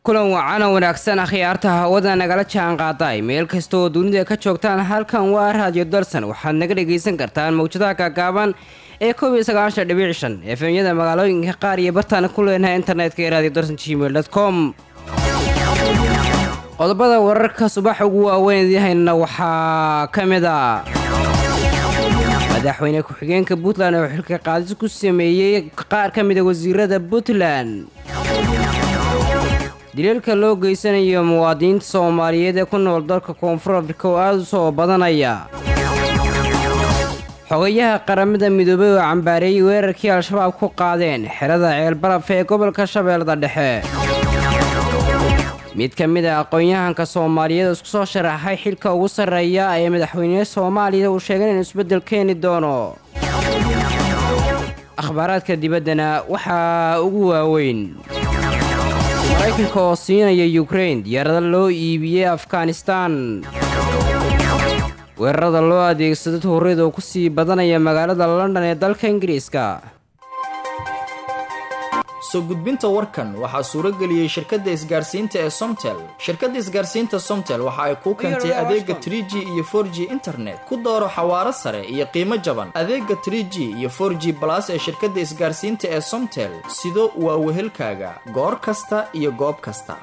kulan wacana wanaagsan akhyaarta hawada nagala jaan qaaday meel kasta oo dunida ka joogtaan halkan waa raadiyo dalsan waxaad naga dhagaysan kartaan mawjadaha gaagaaban ee koob iyo sagaashan dhibic shan efemyada magaalooyinka qaar iyo bartaana ku leenahay internetka ee radio dalsan gmail com qodobada wararka subax ugu waaweyn idihaynana waxaa ka mid a madaxweyne ku-xigeenka puntland oo xilka qaadis ku sameeyey qaar ka mida wasiirada puntland daliilka loo geysanayo muwaadiniinta soomaaliyeed ee ku nool dalka koonfur afrika oo aada u soo badanaya xogayaha qaramada midoobay oo cambaareeyey weerarkii al-shabaab ku qaadeen xerada ceelbaraf ee gobolka shabeellada dhexe mid ka mid a aqoon-yahanka soomaaliyeed oo isku soo sharaxay xilka ugu sarreeya ee madaxweyne soomaaliya uu sheegay inuu isbeddel keeni doono akhbaaraadka dibaddana waxaa ugu waaweyn maraykanka oo siinaya yukrain diyaarada loo iibiyey afghanistan weerarada loo adeegsado tuurida oo ku sii badanaya magaalada london ee dalka ingiriiska soo gudbinta warkan waxaa suuro geliyey shirkadda isgaarsiinta ee somtel shirkadda isgaarsiinta somtel waxa ay kuu keentay adeega tr g iyo for g internet ku dooro xawaaro sare iyo qiimo jaban adeega tr g iyo for g balas ee shirkadda isgaarsiinta ee somtel sido waa wehelkaaga goor kasta iyo goob kasta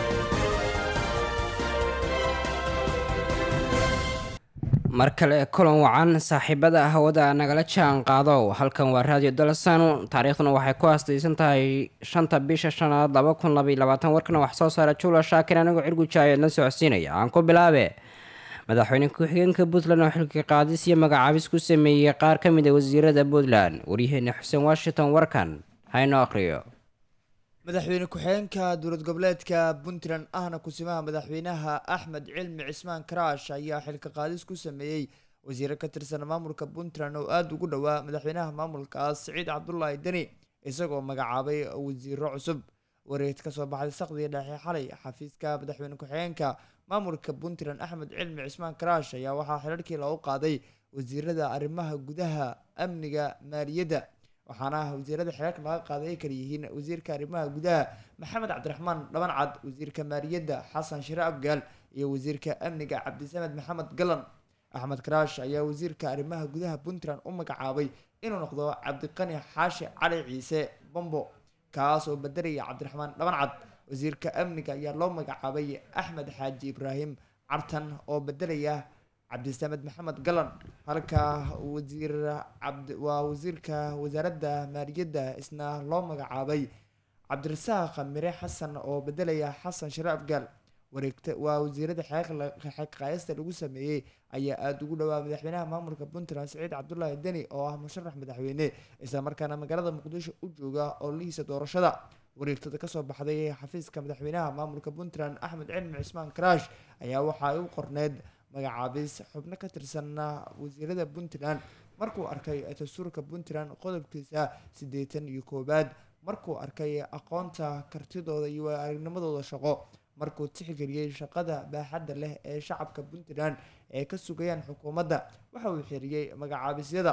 mar kale kulan wacan saaxiibada hawada nagala jaan qaado halkan waa radio dalsan taariikhduna waxay ku aastaysan tahay shanta bisha shanaad laba kun labaiy labaatan warkana wax soo saara jula shaakir anigoo cirgujaayeed la socodsiinaya aan ku bilaabe madaxweyne ku-xigeenka puntland oo xilka qaadis iyo magacaabis ku sameeyey qaar ka mid a wasiirada puntland waryaheena xuseen washington warkan haynoo aqhriyo madaxweyne ku-xigeenka dowlad goboleedka puntland ahna kusimaha madaxweynaha axmed cilmi cismaan karaash ayaa xilka qaadis ku sameeyey wasiiro ka tirsan maamulka puntland oo aada ugu dhowaa madaxweynaha maamulkaas siciid cabdulaahi deni isagoo magacaabay wasiiro cusub wareed kasoo baxday saqdii dhexe xalay xafiiska madaxweyne ku-xigeenka maamulka puntland axmed cilmi cismaan karaash ayaa waxaa xilarkii loogu qaaday wasiirada arrimaha gudaha amniga maaliyadda waxaana wasiirada xeerarka laga qaaday ay kala yihiin wasiirka arrimaha gudaha maxamed cabdiraxmaan dhabancad wasiirka maaliyadda xasan shire abgaal iyo wasiirka amniga cabdisamed maxamed galan axmed karaash ayaa wasiirka arrimaha gudaha puntland u magacaabay inuu noqdo cabdiqani xaashi cali ciise bombo kaas oo bedelaya cabdiraxmaan dhabancad wasiirka amniga ayaa loo magacaabay axmed xaaji ibraahim cartan oo bedelaya cabdisamed maxamed galan halka wasiir cabd waa wasiirka wasaaradda maaliyadda isna loo magacaabay cabdirasaaq mire xasan oo bedelaya xasan share afgaal wareegta waa wasiirada xeeqaayasta lagu sameeyey ayaa aada ugu dhowaa madaxweynaha maamulka puntland siciid cabdulaahi deni oo ah musharax madaxweyne isla markaana magaalada muqdisho u jooga oo lihiisa doorashada wareegtada kasoo baxday xafiiska madaxweynaha maamulka puntland axmed cilmi cismaan karaash ayaa waxa ay u qorneyd magacaabis xubno ka tirsan wasiirada puntland markuu arkay dastuurka puntland qodobkiisa siddeetan iyo koowaad markuu arkay aqoonta kartidooda iyo aragnimadooda shaqo markuu tixgeliyey shaqada baaxadda leh ee shacabka puntland ee ka sugayaan xukuumadda waxa uu xiriyey magacaabisyada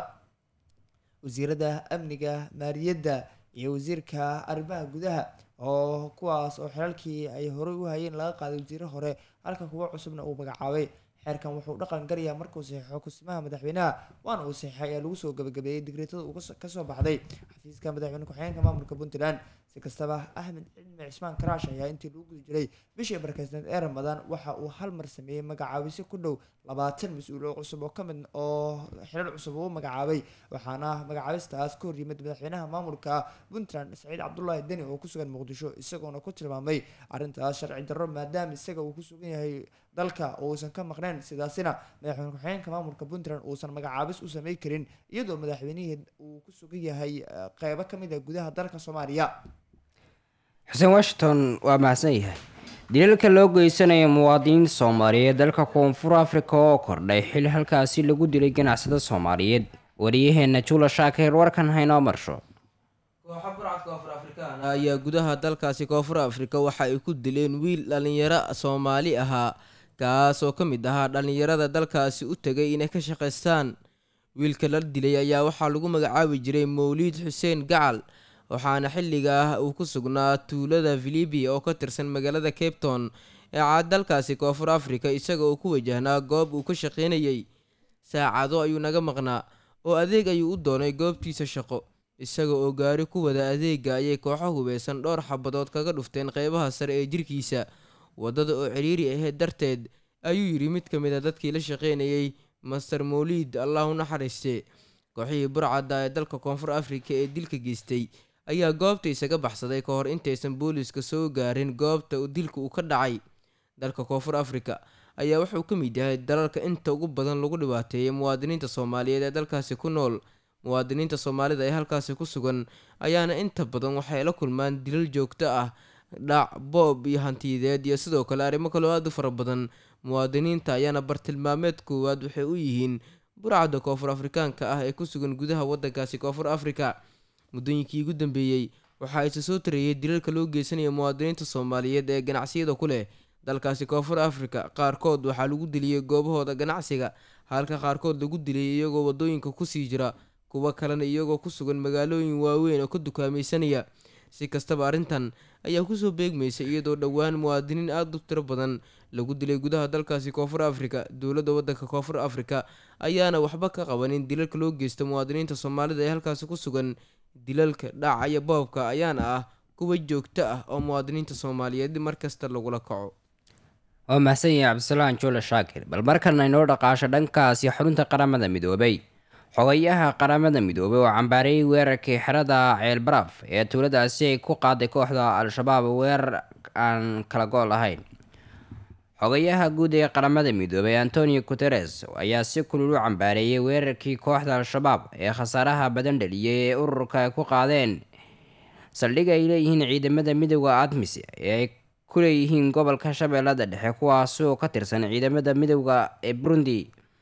wasiirada amniga maaliyadda iyo wasiirka arrimaha gudaha oo kuwaas oo xelalkii ay horey u hayeen laga qaaday wasiire hore halka kuwo cusubna uu magacaabay xeerkan wuxuu dhaqan galayaa markuu saxiixo kusimaha madaxweynaha waana uu saxiixay ee lagu soo gabagabeeyey digreetada uu kasoo baxday xafiiska madaxweyne ku-xigeenka maamulka puntland si kastaba axmed cilmi cismaan karaash ayaa intii lagu guda jiray bishii barkeysneed ee ramadaan waxa uu hal mar sameeyey magacaabisyo ku dhow labaatan mas-uul oo cusub oo kamid oo xilal cusub uu magacaabay waxaana magacaabistaas ka hor yimid madaxweynaha maamulka puntland saciid cabdulaahi deni oo kusugan muqdisho isagoona ku tilmaamay arrintaas sharci darro maadaama isaga uu kusugan yahay dalka uusan ka maqnayn sidaasina madaxweyne ku-xigeenka maamulka puntland uusan magacaabis u samey karin iyadoo madaxweynihii uu ku sugan yahay qeybo ka mid a gudaha dalka soomaaliya xuseen washington waa mahadsan yahay daliilka loo geysanayo muwaadiniinta soomaaliyeed dalka koonfur afrika oo kordhay xil halkaasi lagu dilay ganacsada soomaaliyeed wariyaheena jula shaakir warkan haynoo marsho kooxo burcad koonfur afrikaan ayaa gudaha dalkaasi koonfur afrika waxa ay ku dileen wiil dhallinyaro soomaali ahaa kaas oo ka mid ahaa dhallinyarada dalkaasi u tegay inay ka shaqaystaan wiilka la dilay ayaa waxaa lagu magacaabi jiray mawliid xuseen gacal waxaana xilligaa uu ku sugnaa tuulada philibi oo ka tirsan magaalada cape town ee caad dalkaasi koonfur africa isaga oo ku wajahnaa goob uu ka shaqaynayay saacado ayuu naga maqnaa oo adeeg ayuu u doonay goobtiisa shaqo isaga oo gaari ku wada adeega ayay kooxo hubeysan dhowr xabadood kaga dhufteen qeybaha sare ee jirkiisa waddada oo ciriiri aheyd darteed ayuu yidhi mid ka mid a dadkii la shaqaynayay master mowliid allah u naxariiste kooxihii burcadda ee dalka koonfur afrika ee dilka geystay ayaa goobta isaga baxsaday ka hor intaysan booliiska soo gaarin goobta dilka uu ka dhacay dalka koonfur afrika ayaa wuxuu ka mid yahay dalalka inta ugu badan lagu dhibaateeyay muwaadiniinta soomaaliyeed ee dalkaasi ku nool muwaadiniinta soomaalida ee halkaasi ku sugan ayaana inta badan waxay la kulmaan dilal joogto ah dhac boob iyo hantiyadeed iyo sidoo kale arrimo kaloo aada u fara badan muwaadiniinta ayaana bartilmaameed koowaad waxay u yihiin burcadda koonfur afrikaanka ah ee ku sugan gudaha waddankaasi koonfur afrika muddooyinkii ugu dambeeyey waxaa isa soo tareeyay dilalka loo geysanaya muwaadiniinta soomaaliyeed ee ganacsiyada ku leh dalkaasi koonfur afrika qaarkood waxaa lagu diliyey goobahooda ganacsiga halka qaarkood lagu dilay iyagoo waddooyinka kusii jira kuwo kalena iyagoo ku sugan magaalooyin waaweyn oo ka dukaamaysanaya si kastaba arrintan ayaa kusoo beegmaysa iyadoo dhowaan muwaadiniin aada u tiro badan lagu dilay gudaha dalkaasi koonfur afrika dowladda waddanka koonfur afrika ayaana waxba ka qabanin dilalka loo geysta muwaadiniinta soomaalida ee halkaasi ku sugan dilalka dhaca iyo boobka ayaana ah kuwa joogto ah oo muwaadiniinta soomaaliyeed mar kasta lagula kaco waa mahadsan yahay cabdisalaan joole shaakir bal markana inoo dhaqaasho dhankaasi xarunta qaramada midoobay xogayaha qaramada midoobay oo cambaareeyay weerarkii xerada ceelbaraf ee tuuladaasi ay ku qaaday kooxda al-shabaab weerar aan kala go' lahayn xogayaha guud ee qaramada midoobay antonio guteres ayaa si kulul u cambaareeyay weerarkii kooxda al-shabaab ee khasaaraha badan dhaliyay ee ururka ay ku qaadeen saldhig ay leeyihiin ciidamada midooda admis ee ay ku leeyihiin gobolka shabeellada dhexe kuwaasi oo ka tirsan ciidamada midooda ee burundi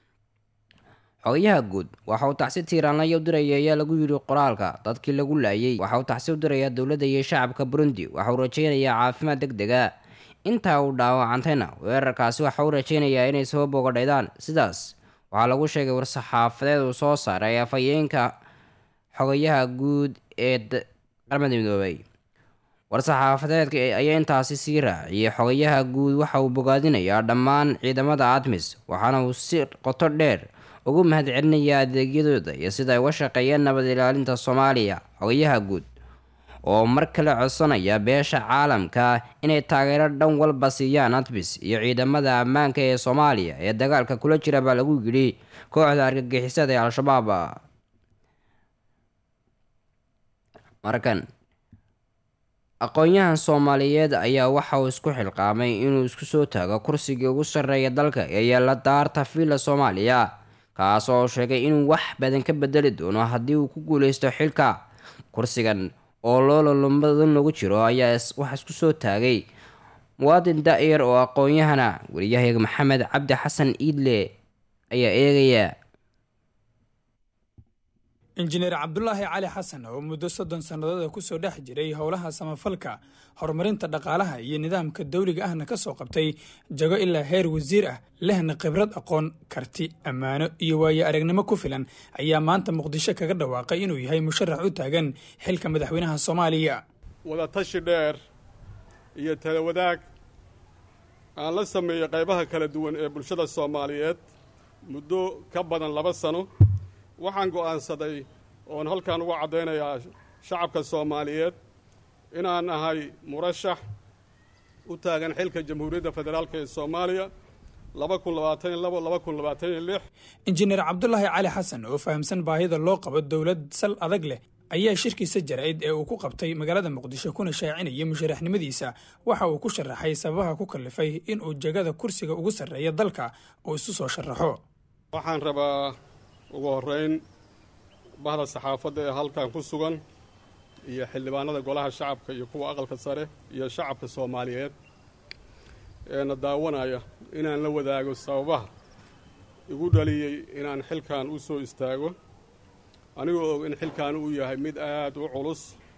xogayaha guud waxa uu tacsi tiiraanlaya u diraya ayaa lagu yidhi qoraalka dadkii lagu laayay waxa uu tacsi u dirayaa dowladda iyo shacabka burundi waxa uu rajeynayaa caafimaad deg dega intaa uu dhaawacantayna weerarkaasi waxa uu rajeynayaa inay soo bogadhaydaan sidaas waxaa lagu sheegay war-saxaafadeed uu soo saaray afhayeenka xogayaha guud ee qaramada midoobay war-saxaafadeedka ayaa intaasi sii raaciyay xogayaha guud waxa uu bogaadinayaa dhammaan ciidamada admis waxaana uu si qoto dheer ugu mahad celinayaa adeegyadooda iyo sida ay uga shaqeeyeen nabad ilaalinta soomaaliya xogayaha guud oo mar kale codsanaya beesha caalamka inay taageero dhan walba siiyaan admis iyo ciidamada ammaanka ee soomaaliya ee dagaalka kula jira baa lagu yidhi kooxda argagixisada ee al-shabaab markan aqoon-yahan soomaaliyeed ayaa waxa uu isku xilqaamay inuu isku soo taago kursigii ugu sarreeya dalka ee yeela daarta villa soomaaliya kaas oo sheegay inuu wax badan ka bedeli doono haddii uu ku guuleysto xilka kursigan oo loololumbadan lagu jiro ayaa wax isku soo taagay muwaadin da-yar oo aqoon-yahana wariyahayaga maxamed cabdi xasan iidle ayaa eegaya injineer cabdulaahi cali xasan oo muddo soddon sannadood kusoo dhex jiray howlaha samafalka horumarinta dhaqaalaha iyo nidaamka dawliga ahna ka soo qabtay jago ilaa heer wasiir ah lehna khibrad aqoon karti ammaano iyo waayo aragnimo ku filan ayaa maanta muqdisho kaga dhawaaqay inuu yahay musharax u taagan xilka madaxweynaha soomaaliya wadatashi dheer iyo talawadaag aan la sameeyo qaybaha kala duwan ee bulshada soomaaliyeed muddo ka badan laba sano waxaan go'aansaday oon halkan uga caddaynayaa shacabka soomaaliyeed inaan ahay murashax u taagan xilka jamhuuriyadda federaalk ee soomaaliya laba kun labaatan iyo labo laba kun labaatan iyo lix injineer cabdulaahi cali xasan oo fahamsan baahida loo qabo dowlad sal adag leh ayaa shirkiisa jaraa'id ee uu ku qabtay magaalada muqdisho kuna shaacinayay musharaxnimadiisa waxa uu ku sharaxay sababaha ku kallifay inuu jegada kursiga ugu sarreeya dalka uu isu soo sharaxo waxaan rabaa ugu horreyn bahda saxaafadda ee halkan ku sugan iyo xildhibaanada golaha shacabka iyo kuwa aqalka sare iyo shacabka soomaaliyeed eena daawanaya inaan la wadaago sababaha igu dhaliyey inaan xilkan u soo istaago anigoo og in xilkan uu yahay mid aad u culus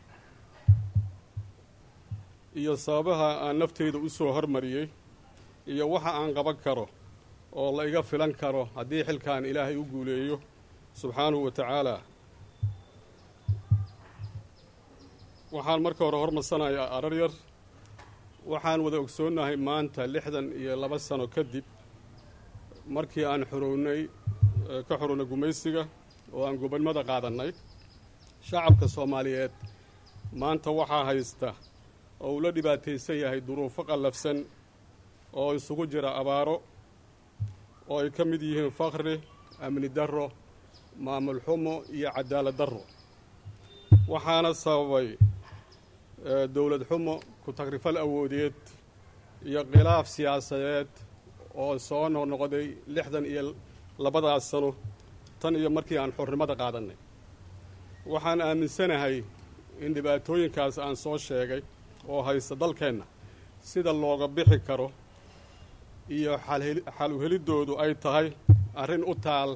iyo sababaha aan nafteyda u soo hormariyey iyo waxa aan qaban karo oo la iga filan karo haddii xilkan ilaahay u guuleeyo subxaanahu wa tacaala waxaan marka hore hormarsanayaa arar yar waxaan wada ogsoonnahay maanta lixdan iyo laba sano kadib markii aan xorownay ka xorownay gumaysiga oo aan gobonnimada qaadannay shacabka soomaaliyeed maanta waxaa haysta oo uu la dhibaataysan yahay duruufo qallafsan oo isugu jira abaaro oo ay ka mid yihiin fakri amni darro maamul xumo iyo cadaalad darro waxaana sababay dowlad xumo ku-tagrifal awoodeed iyo khilaaf siyaasadeed oo soo noqnoqday lixdan iyo labadaas sano tan iyo markii aan xornimada qaadannay waxaan aaminsanahay in dhibaatooyinkaas aan soo sheegay oo haysta dalkeenna sida looga bixi karo iyo xal uheliddoodu ay tahay arrin u taal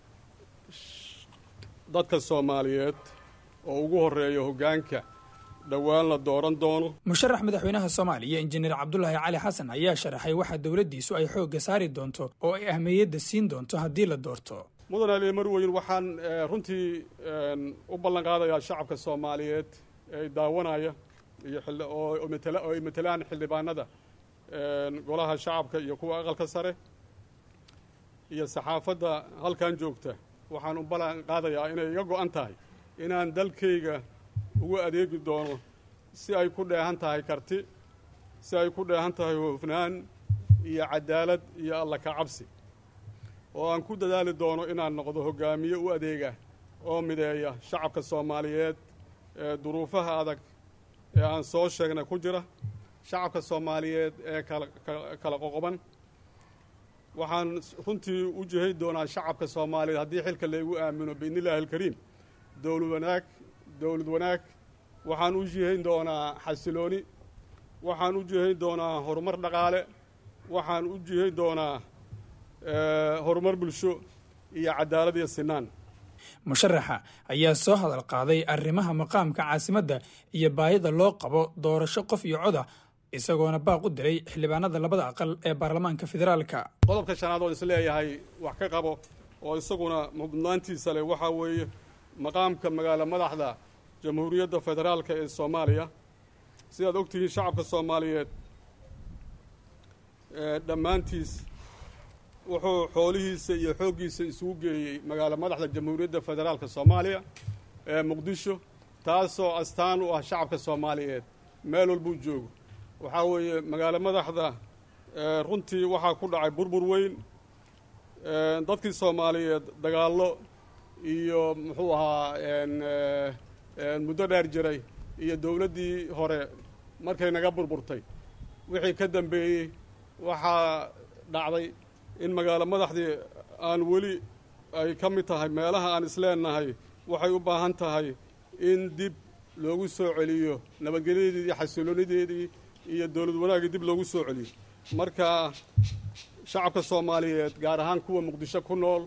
dadka soomaaliyeed oo ugu horreeya hoggaanka dhowaan la dooran doono musharax madaxweynaha soomaaliya injineer cabdulaahi cali xasan ayaa sharaxay waxa dowladdiisu ay xoogga saari doonto oo ay ahmiyadda siin doonto haddii la doorto mudan ali marweyn waxaan runtii u ballan qaadayaa shacabka soomaaliyeed ee daawanaya iyo oo ay matelaan xildhibaanada golaha shacabka iyo kuwa aqalka sare iyo saxaafadda halkan joogta waxaan u ballan qaadayaa inay iga go-an tahay inaan dalkayga ugu adeegi doono si ay ku dheehan tahay karti si ay ku dheehan tahay hoofnaan iyo cadaalad iyo alla ka cabsi oo aan ku dadaali doono inaan noqdo hoggaamiye u adeega oo mideeya shacabka soomaaliyeed ee duruufaha adag ee aan soo sheegnay ku jira shacabka soomaaliyeed ee kala qoqoban waxaan runtii u jihay doonaa shacabka soomaaliyeed haddii xilka laygu aamino biidni illaahi alkariim dowlad wanaag dowlad wanaag waxaan u jihayn doonaa xasilooni waxaan u jihayn doonaa horumar dhaqaale waxaan u jihayn doonaa horumar bulsho iyo cadaalad iyo sinaan musharaxa ayaa soo hadal qaaday arrimaha maqaamka caasimadda iyo baahida loo qabo doorasho qof iyo coda isagoona baaq u diray xildhibaanada labada aqal ee baarlamaanka federaalka qodobka shanaad oo isleeyahay wax ka qabo oo isaguna mudnaantiisa leh waxaa weeye maqaamka magaalo madaxda jamhuuriyadda federaalka ee soomaaliya sidaad og tihiin shacabka soomaaliyeed dhammaantiis wuxuu xoolihiisa iyo xooggiisa isugu geeyey magaalo madaxda jamhuuriyadda federaalka soomaaliya ee muqdisho taasoo astaan u ah shacabka soomaaliyeed meel walbuu joogo waxaa weeye magaalo madaxda runtii waxaa ku dhacay burbur weyn dadkii soomaaliyeed dagaallo iyo muxuu ahaa muddo dheer jiray iyo dowladdii hore markay naga burburtay wixii ka dambeeyey waxaa dhacday in magaalo madaxdii aan weli ay ka mid tahay meelaha aan isleenahay waxay u baahan tahay in dib loogu soo celiyo nabadgelyadeedii iyo xasiloonideedii iyo dowlad wanaaggii dib loogu soo celiyo marka shacabka soomaaliyeed gaar ahaan kuwa muqdisho ku nool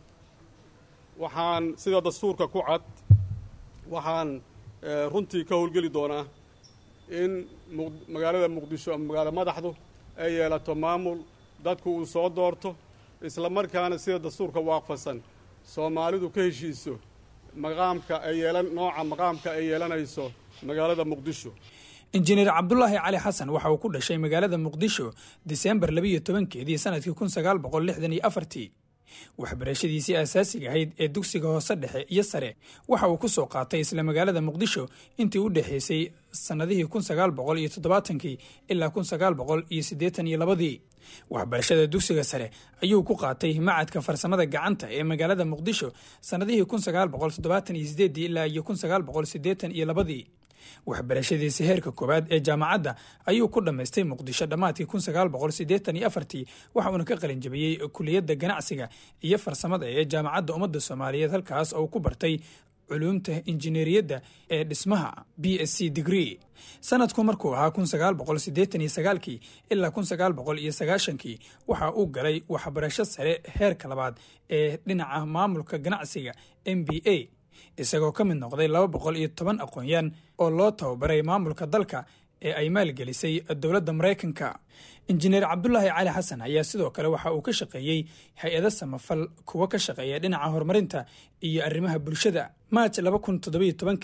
waxaan sida dastuurka ku cad waxaan runtii ka howlgeli doonaa in magaalada muqdisho ama magaalo madaxdu ay yeelato maamul dadku uu soo doorto isla markaana sida dastuurka waaqfasan soomaalidu ka heshiiso maqaamka ay yeelan nooca maqaamka ay yeelanayso magaalada muqdisho injineer cabdulaahi cali xasan waxa uu ku dhashay magaalada muqdisho diseembar labiiyo tobankeedii sanadkii kun sagaal boqol lixdan iyo afartii waxbarashadiisii asaasiga ahayd ee dugsiga hoose dhexe iyo sare waxa uu ku soo qaatay isla magaalada muqdisho intii u dhexaysay sannadihii kun sagaal boqol iyo toddobaatankii ilaa kun sagaal boqol iyo siddeetan iyo labadii waxbarashada dugsiga sare ayuu ku qaatay macadka farsamada gacanta ee magaalada muqdisho sannadihii kun sagaal boqol toddobaatan iyo sideedii ilaa iyo kun sagaal boqol siddeetan iyo labadii waxbarashadiisa heerka koowaad ee jaamacadda ayuu ku dhammaystay muqdisho dhammaadkii kun sagaal boqol siddeetan iyo afartii waxa uuna ka qalin jabiyey kuliyadda ganacsiga iyo farsamada ee jaamacadda ummadda soomaaliyeed halkaas oo ku bartay culuumta injineeriyadda ee dhismaha b s c degree sanadku markuu ahaa kun sagaal boqol siddeetan iyo sagaalkii ilaa kun sagaal boqol iyo sagaashankii waxa uu galay waxbarasho sare heerka labaad ee dhinaca maamulka ganacsiga m b a isagoo ka mid noqday laba boqol iyo toban aqoon-yaan oo loo tababaray maamulka dalka ee ay maalgelisay dowladda maraykanka injineer cabdulaahi cali xasan ayaa sidoo kale waxa uu ka shaqeeyey hay-ado samafal kuwa ka shaqeeya dhinaca horumarinta iyo arrimaha bulshada maaj laba kun toddobiyo tobankii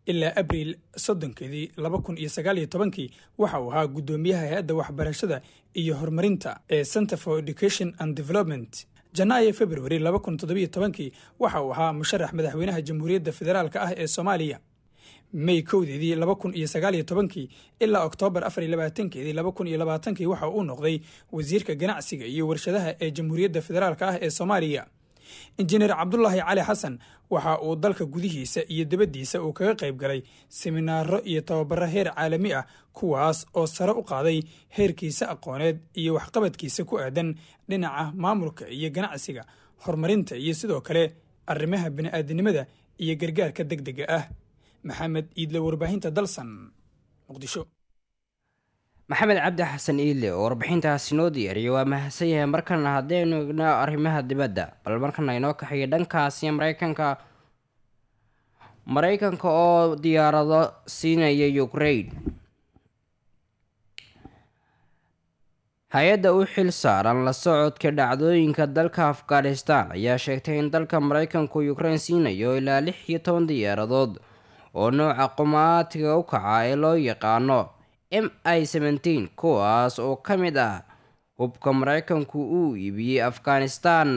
ilaa abriil soddonkeedii laba kun iyo sagaal iyo tobankii waxa uu ahaa guddoomiyaha hay-adda waxbarashada iyo horumarinta ee center for education and development janaayo februari laba kun toddobiyo tobankii waxa uu ahaa musharax madaxweynaha jamhuuriyadda federaalka ah ee soomaaliya may kowdeedii laba kun iyo sagaal iyo tobankii ilaa oktoobar afar iyo labaatankeedii laba kun iyo labaatankii waxa uu noqday wasiirka ganacsiga iyo warshadaha ee jamhuuriyadda federaalka ah ee soomaaliya injineer cabdulaahi cali xasan waxa uu dalka gudihiisa iyo dibaddiisa uu kaga qayb galay seminaaro iyo tababaro heer caalami ah kuwaas oo sare u qaaday heerkiisa aqooneed iyo waxqabadkiisa ku aadan dhinaca maamulka iyo ganacsiga horumarinta iyo sidoo kale arrimaha bini'aadanimada iyo gargaarka deg dega ah maxamed iidle warbaahinta dalsan muqdisho maxamed cabdi xasan iile oo warbixintaasi noo diyaariyay waa mahadsan yahay markana haddaynu igno arrimaha dibadda bal markana inoo kaxeeya dhankaasi maraykanka maraykanka oo diyaarado siinaya ukraine hay-adda u xil saaran la socodka dhacdooyinka dalka afghanistan ayaa sheegtay in dalka maraykanku ukraine siinayo ilaa lix iyo toban diyaaradood oo nooca qumaatiga u kaca ee loo yaqaano m i seventeen kuwaas oo ka mid ah hubka maraykanku uu iibiyey afghanistan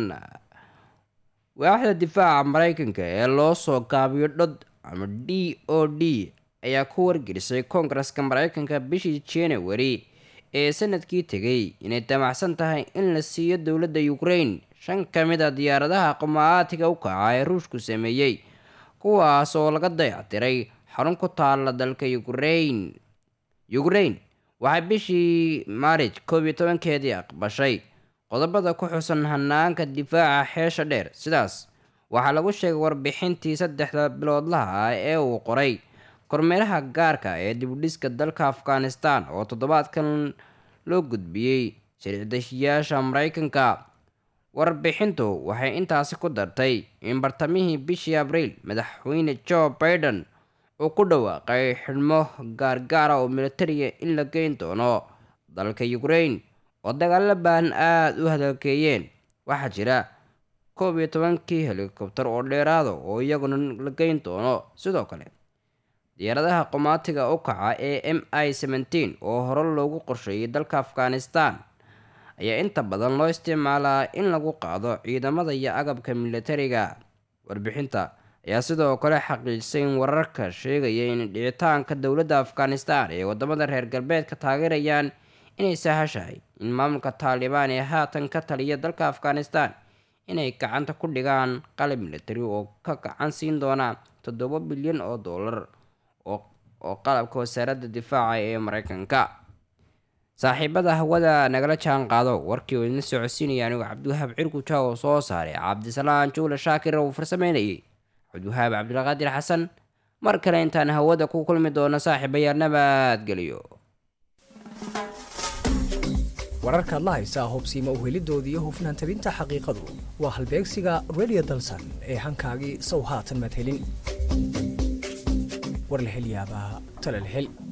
waaxda difaaca maraykanka ee loo soo gaabiyo dhod ama d o d ayaa ku wargelisay koongareska maraykanka bishii january ee sanadkii tegay inay damacsan tahay in la siiyo dowladda ukraine shan ka mid a diyaaradaha qumaatiga u kaca ee ruushku sameeyey kuwaas oo laga dayactiray xarun ku taala dalka ukraine ukraine waxay bishii maarij koob iyo tobankeedii aqbashay qodobada ku xusan hanaanka difaaca xeesha dheer sidaas waxaa lagu sheegay warbixintii saddexda biloodlaha ah ee uu qoray kormeeraha gaarka ee dibudhiska dalka afghanistan oo toddobaadkan loo gudbiyey sharci-deshiyaasha maraykanka warbixintu waxay intaasi ku dartay in bartamihii bishii abriil madaxweyne joe baiden uu ku dhawaaqay xidhmo gaargaara oo militariya in la geyn doono dalka ukraine oo dagaalo baahan aada u hadalkeeyeen waxaa jira koob iyo tobankii helikobtar oo dheeraada oo iyaguna la geyn doono sidoo kale diyaaradaha qumaatiga u kaca ee m i seventeen oo hore loogu qorsheeyay dalka afghanistan ayaa inta badan loo isticmaalaa in lagu qaado ciidamada iyo agabka militariga warbixinta ayaa sidoo kale xaqiijisay in wararka sheegaya in dhicitaanka dowladda afghanistan ee wadamada reer galbeedka taageerayaan inay sahashahay in maamulka taalibaan ee haatan ka taliya dalka afghanistan inay gacanta ku dhigaan qalab militari oo ka gacan siin doona toddoba bilyan oo dollar oo qalabka wasaaradda difaaca ee mareykanka saaxiibada hawada nagala jaan qaado warkii oo idin socodsiinaya anigu cabdiwahaab cirguja oo soo saaray cabdisalaan juule shaakir uu farsameynayay cabdiwahaab cabdilqaadir xasan mar kale intaan hawada ku kulmi doono saaxiibayaal nabadgeliyo wararkaad la haysaa hubsiima uhelidoodii iyo hufnaan tabinta xaqiiqadu waa halbeegsiga radio dalsan ee hankaagii sow haatan maad helin war la hel yaabaa tale la hel